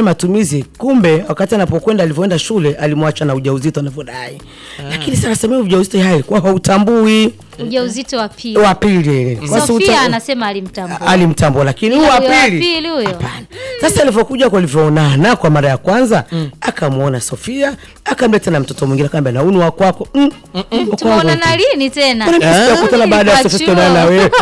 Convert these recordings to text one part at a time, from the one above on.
matumizi, kumbe wakati anapokwenda alivyoenda shule alimwacha na ujauzito anavyodai. Lakini sasa nasema ujauzito hai kwa hautambui ujauzito wa pili wa pili. Kwa sababu Sofia uta- anasema alimtambua alimtambua lakini huyu wa Huyo wa pili pili huyo hapana. Sasa alivyokuja kwa alivyoonana kwa mara ya kwanza akamwona Sofia, akamleta na mtoto mwingine, akamwambia na huyu ni wa kwako. Mm, wa kwangu. tumeonana lini tena Mbona mimi sijakutana baada ya Kwa Sofia chuo. kuonana na wewe?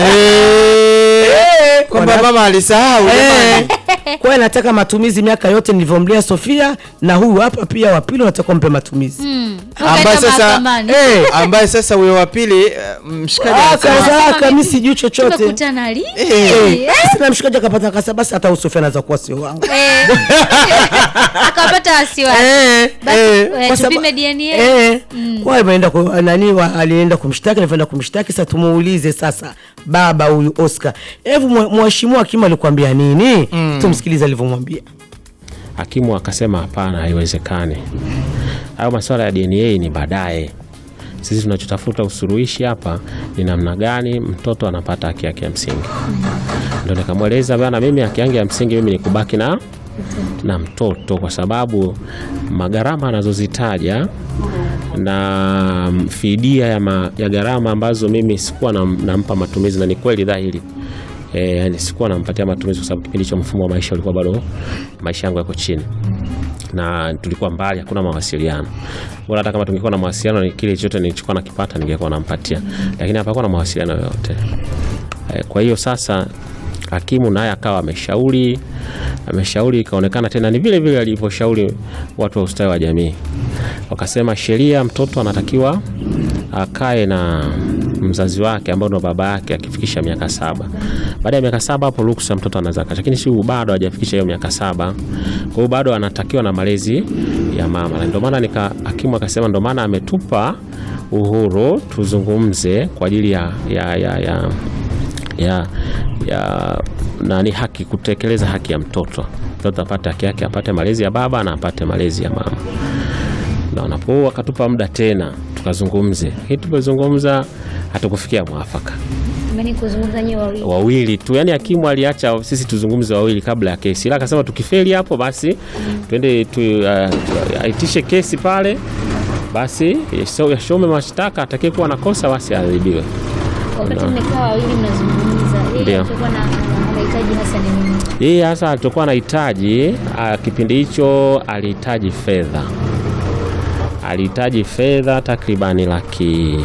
Eh, kwamba Wana- mama alisahau Eh, jamani. kwa hiyo nataka matumizi miaka yote nilivyomlea Sofia, na huyu hapa pia wa pili nataka mpe matumizi. ambaye Ukaenda sasa mahakamani. Eh, ambaye sasa huyo wa pili eh, mshikaji ah, anasema, kaza Anasema mimi mimi- sijui chochote. tumekutana lini Eh, sasa mshikaji akapata kasa, basi hata huyu Sofia anaweza kuwa sio wangu. Eh. akapata wasiwasi Eh, Basi, eh, eh, kwa sababu- tupime DNA. eh, kwa hiyo ameenda ku- nani wa- alienda kumshtaki alivyoenda kumshtaki sasa tumuulize sasa baba huyu Oscar hebu mwe- mheshimiwa hakimu alikwambia nini tumsikilize alivyomwambia Hakimu akasema hapana, haiwezekani. Hayo masuala ya DNA ni baadaye. Sisi tunachotafuta usuluhishi hapa ni namna gani mtoto anapata haki yake ya msingi. Ndio nikamweleza bana, mimi haki yangu ya msingi mimi ni kubaki na na mtoto, kwa sababu magharama anazozitaja na fidia ya, ma, ya gharama ambazo mimi sikuwa nam- nampa matumizi, na ni kweli dhahiri e, yani sikuwa nampatia matumizi kwa sababu kipindi hicho mfumo wa maisha ulikuwa bado maisha yangu yako chini na tulikuwa mbali, hakuna mawasiliano. Bora hata kama tungekuwa na mawasiliano, ni kile chochote nilichokuwa nakipata ningekuwa nampatia, lakini hapakuwa na mawasiliano yoyote. Eh, Kwa hiyo sasa hakimu naye akawa ameshauri ameshauri, ikaonekana tena ni vile vile alivyoshauri watu wa ustawi wa jamii, wakasema sheria, mtoto anatakiwa akae na mzazi wake ambao ndo baba yake akifikisha miaka saba. Baada ya miaka saba hapo ruksa mtoto anaweza aka, lakini si bado hajafikisha hiyo miaka saba, kwa hiyo bado anatakiwa na malezi ya mama, na ndio maana nika hakimu akasema ndio maana ametupa uhuru tuzungumze kwa ajili ya, ya, ya, ya ya, ya nani haki kutekeleza haki ya mtoto. Mtoto apate haki yake, apate malezi ya baba na apate malezi ya mama. Na wanapo wakatupa muda tena tukazungumze, lakini tumezungumza hatukufikia mwafaka Mimi kuzungumza nyewe wawili. wawili tu, yani hakimu aliacha sisi tuzungumze wawili kabla ya kesi, ila akasema tukifeli hapo basi twende tu, uh, tu- aitishe kesi pale, basi yaso- yashome mashtaka, atakaye kuwa na kosa basi adhibiwe. Wakati mmekaa wawili mnazungumza, yeye Ndio. alikuwa na anahitaji hasa ni nini? Yeye hasa alitokuwa anahitaji ah, kipindi hicho alihitaji fedha, alihitaji fedha takribani laki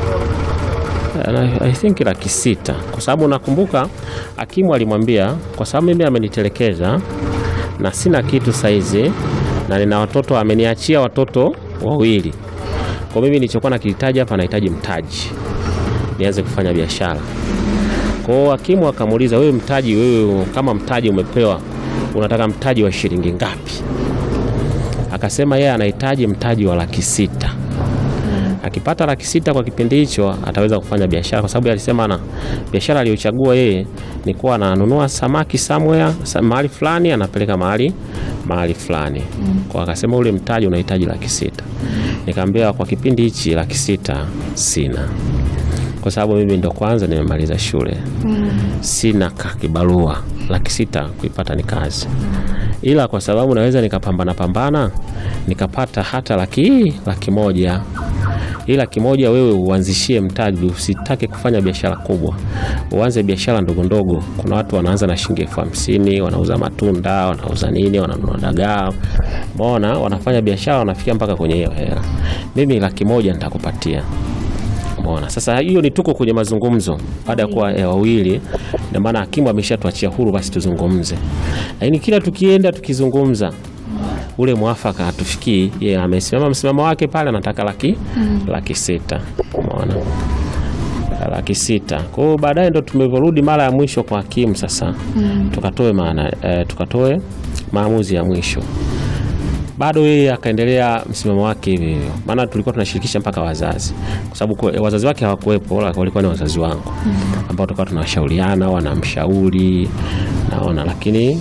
I think laki sita, kwa sababu nakumbuka hakimu alimwambia, kwa sababu mimi amenitelekeza na sina kitu saizi na nina watoto, ameniachia watoto wawili, kwa mimi nilichokuwa nakihitaji hapa, nahitaji mtaji nianze kufanya biashara. Kwa hiyo hakimu akamuuliza, wewe mtaji, wewe kama mtaji umepewa, unataka mtaji wa shilingi ngapi? Akasema yeye anahitaji mtaji wa laki sita. Akipata laki sita kwa kipindi hicho ataweza kufanya biashara, kwa sababu alisema ana biashara aliyochagua yeye ni kuwa ananunua samaki somewhere sa- mahali fulani anapeleka mahali mahali fulani. Kwa akasema ule mtaji unahitaji laki sita. Nikamwambia kwa kipindi hichi laki sita sina kwa sababu mimi ndo kwanza nimemaliza shule sina ka kibarua laki sita kuipata ni kazi, ila kwa sababu naweza nikapambana pambana nikapata hata laki laki moja hii laki moja wewe uanzishie mtaji, usitake kufanya biashara kubwa, uanze biashara ndogo ndogo. Kuna watu wanaanza na shilingi elfu hamsini wanauza matunda, wanauza nini, wananunua dagaa, umeona, wanafanya biashara, wanafikia mpaka kwenye hiyo hela. Mimi laki moja nitakupatia Umeona, sasa hiyo ni tuko kwenye mazungumzo baada ya kuwa eh, wawili, na maana hakimu ameshatuachia huru, basi tuzungumze. Lakini kila tukienda tukizungumza ule mwafaka hatufikii. Yeye amesimama msimamo wake pale, anataka laki laki sita. Umeona, laki sita. Kwa hiyo baadaye ndo tumevyorudi mara ya mwisho kwa hakimu sasa, tukatoe maana eh, tukatoe maamuzi ya mwisho bado yeye akaendelea msimamo wake hivyo hivyo, maana tulikuwa tunashirikisha mpaka wazazi, kwa sababu kwa- wazazi wake hawakuwepo, wala walikuwa ni wazazi wangu ambao tulikuwa tunashauriana, wanamshauri naona, lakini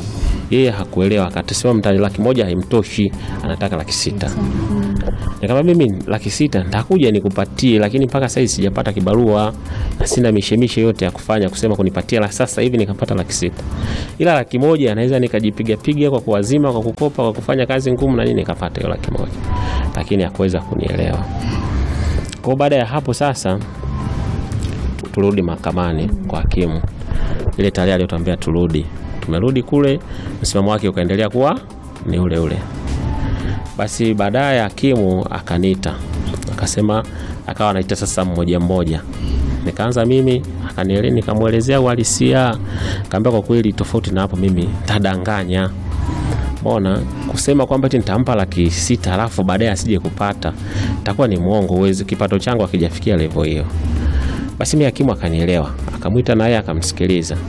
yeye hakuelewa, akatusema mtani laki moja haimtoshi, anataka laki sita. Nikamwambia mimi laki sita nitakuja nikupatie, lakini mpaka sasa sijapata kibarua na sina mishemishe yote ya kufanya kusema kunipatia la sasa hivi nikapata laki sita, ila laki moja naweza nikajipiga piga kwa kuwazima, kwa kukopa, kwa kufanya kazi ngumu na nini, nikapata hiyo laki moja, lakini hakuweza kunielewa. Kwa baada ya hapo sasa tu- turudi mahakamani kwa hakimu. Ile tarehe aliyotuambia turudi, tumerudi kule, msimamo wake ukaendelea kuwa ni ule ule. Basi baadaye hakimu akaniita akasema, akawa anaita sasa mmoja mmoja, nikaanza mimi, akaniele nikamwelezea uhalisia, kaambia kwa kweli, tofauti na hapo mimi tadanganya Mbona kusema kwamba eti nitampa laki sita alafu baadaye asije kupata, itakuwa ni mwongo. Uwezi, kipato changu akijafikia level hiyo. Basi mimi hakimu akanielewa, akamwita naye akamsikiliza.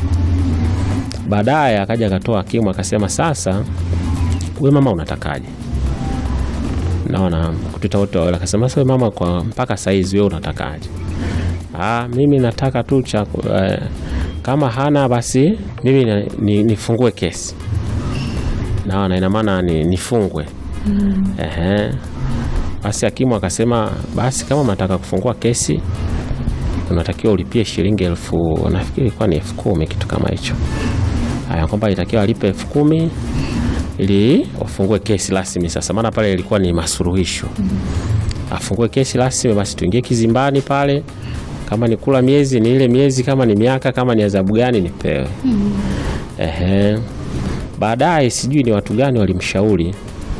Baadaye akaja akatoa hakimu akasema, sasa wewe mama unatakaje? Naona kutuita wote wawili, akasema sasa wewe mama, kwa mpaka saizi wewe unatakaje? Ah, mimi nataka tu cha eh, kama hana basi mimi na- ni- nifungue kesi naona ina maana ni, nifungwe Ehe. Basi hakimu akasema basi kama unataka kufungua kesi unatakiwa ulipie shilingi elfu nafikiri ilikuwa ni elfu kumi kitu kama hicho. Haya, kwamba itakiwa alipe elfu kumi ili wafungue kesi rasmi sasa, maana pale ilikuwa ni masuluhisho. Afungue kesi rasmi, basi tuingie kizimbani pale, kama ni kula miezi ni ile miezi, kama ni miaka, kama ni adhabu gani nipewe. Ehe. Baadaye sijui ni watu gani walimshauri,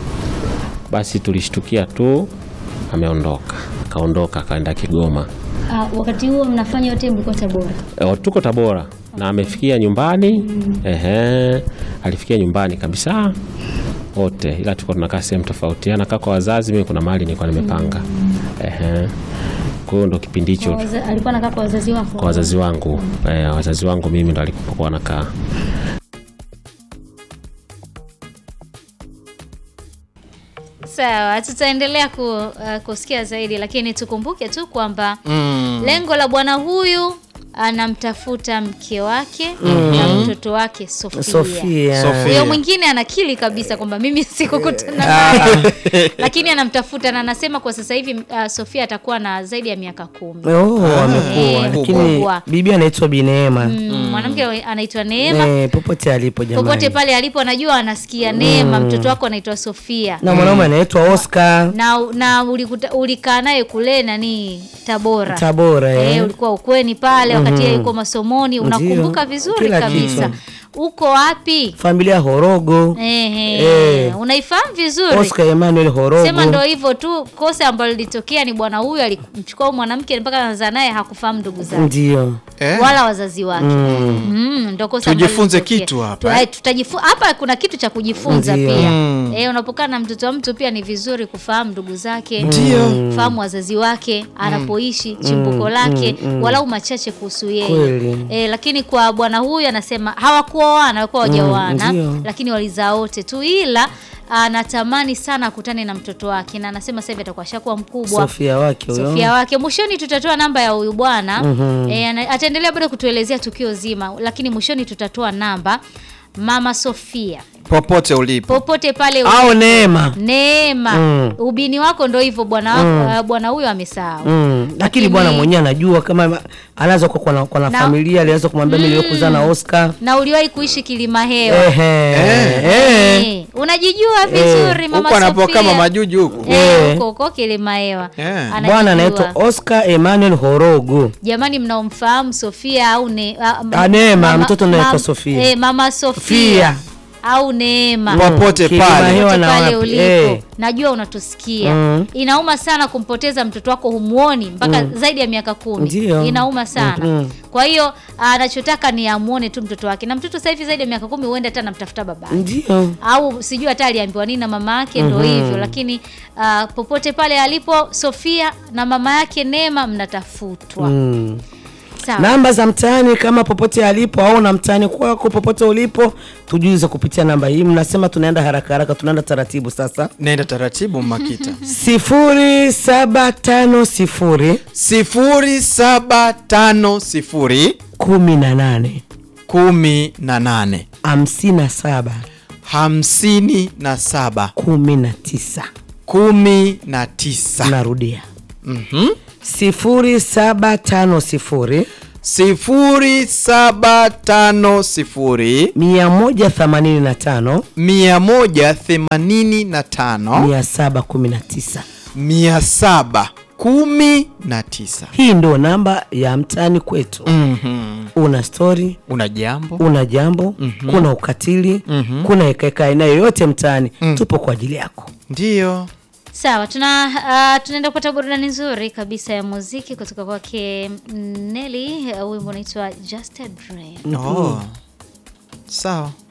basi tulishtukia tu ameondoka, akaondoka akaenda Kigoma. Ah, wakati huo mnafanya yote mlikuwa Tabora. E, tuko Tabora na amefikia nyumbani. Ehe, alifikia nyumbani kabisa wote, ila tuko tunakaa sehemu tofauti. Anakaa kwa wazazi, mimi kuna mahali nilikuwa nimepanga. Ehe, kwa hiyo ndo kipindi hicho Kwa waza- Alikuwa anakaa kwa wazazi wako. kwa wazazi wangu. E, wazazi wangu mimi ndo alipokuwa nakaa. Sawa, tutaendelea ku, uh, kusikia zaidi, lakini tukumbuke tu kwamba lengo la bwana huyu anamtafuta mke wake na mtoto wake Sofia. Sofia. Sofia. Huyo mwingine anakili kabisa kwamba mimi sikukutana naye, lakini anamtafuta na anasema kwa sasa hivi uh, Sofia atakuwa na zaidi ya miaka kumi. Oh, amekuwa Eh, lakini kubwa. bibi anaitwa Bineema. Mm, mwanamke anaitwa Neema. Eh, popote alipo jamani. Popote pale alipo anajua anasikia Neema, mtoto wako anaitwa Sofia. na mwanaume anaitwa Oscar na na ulikuta- ulikaa naye kule nani Tabora Tabora eh, eh. ulikuwa ukweni pale wakati yeye yuko masomoni, unakumbuka vizuri Kila kabisa. Uko wapi? Familia Horogo. Ehe, Eh. unaifahamu vizuri. Oscar Emmanuel Horogo. Sema ndo hivyo tu, kosa ambalo lilitokea ni bwana huyu alimchukua huyu mwanamke mpaka anazaa naye, hakufahamu ndugu zake Ndio. Eh? wala wazazi wake. Mm. Mm, ndo kosa ambalo Tujifunze lilitokea. kitu hapa, Tu- eh? eh, tutajifu- hapa kuna kitu cha kujifunza Ndio. pia. Mm. Eh, unapokaa na mtoto wa mtu pia ni vizuri kufahamu ndugu zake. Ndio. Fahamu wazazi wake, anapoishi, chimbuko lake, walau machache kuhusu yeye. Kweli. Eh, lakini kwa bwana huyu anasema hawakuoana, walikuwa hawajaoana, ndio. lakini walizaa wote tu ila anatamani sana akutane na mtoto wake na anasema sasa hivi atakuwa shakuwa mkubwa. Sofia wake huyo. Sofia wake. Mwishoni tutatoa namba ya huyu bwana eh, ana- ataendelea bado kutuelezea tukio zima, lakini mwishoni tutatoa namba mama Sofia popote ulipo popote pale Au ulipo. Neema. Neema Mm. ubini wako ndo hivyo bwana wako uh, bwana huyo amesahau Mm. Lakini bwana mwenyewe anajua kama anaweza kuwa kwa, kwa na Na- familia aliweza kumwambia mimi niliokuzaa na Oscar. na uliwahi kuishi kilima hewa Ehe. Eh. Eh, unajijua vizuri mama huko anapokaa Sofia mama juju huku Eh, Eh. huko huko kilima hewa Eh. Anajijua. Bwana anaitwa Oscar Emmanuel Horogo. jamani mnaomfahamu Sofia au ne, a- m- Ah, Neema, mama- mtoto anaitwa mam- Sofia. eh, mama Sofia Fia. au Neema popote Kilima pale hewa Popote na pale wapi? ulipo Eh. najua unatusikia Mm. inauma sana kumpoteza mtoto wako humuoni mpaka zaidi ya miaka kumi Ndio. inauma sana Mhm. kwa hiyo anachotaka ni amuone tu mtoto wake na mtoto sasa hivi zaidi ya miaka kumi huenda hata anamtafuta baba Ndio. au sijui hata aliambiwa nini na mama yake ndo hivyo lakini ah, popote pale alipo Sofia na mama yake Neema mnatafutwa Mm. sawa Namba za mtaani kama popote alipo au na mtaani kwako popote ulipo, tujuze kupitia namba hii. Mnasema tunaenda haraka haraka, tunaenda taratibu sasa. naenda taratibu makita sifuri saba tano sifuri sifuri saba tano sifuri kumi na nane kumi na nane hamsini na saba hamsini na saba kumi na tisa kumi na tisa narudia Mhm. sifuri saba tano sifuri sifuri saba tano sifuri mia moja themanini na tano mia moja themanini na tano mia saba kumi na tisa mia saba kumi na tisa hii ndo namba ya mtaani kwetu Mhm. una stori una jambo una jambo kuna ukatili kuna hekaheka aina yoyote mtaani tupo kwa ajili yako ndiyo Sawa, tuna uh, tunaenda kupata burudani nzuri kabisa ya muziki kutoka kwake Nelly. Uh, wimbo unaitwa Just a Dream. oh. sawa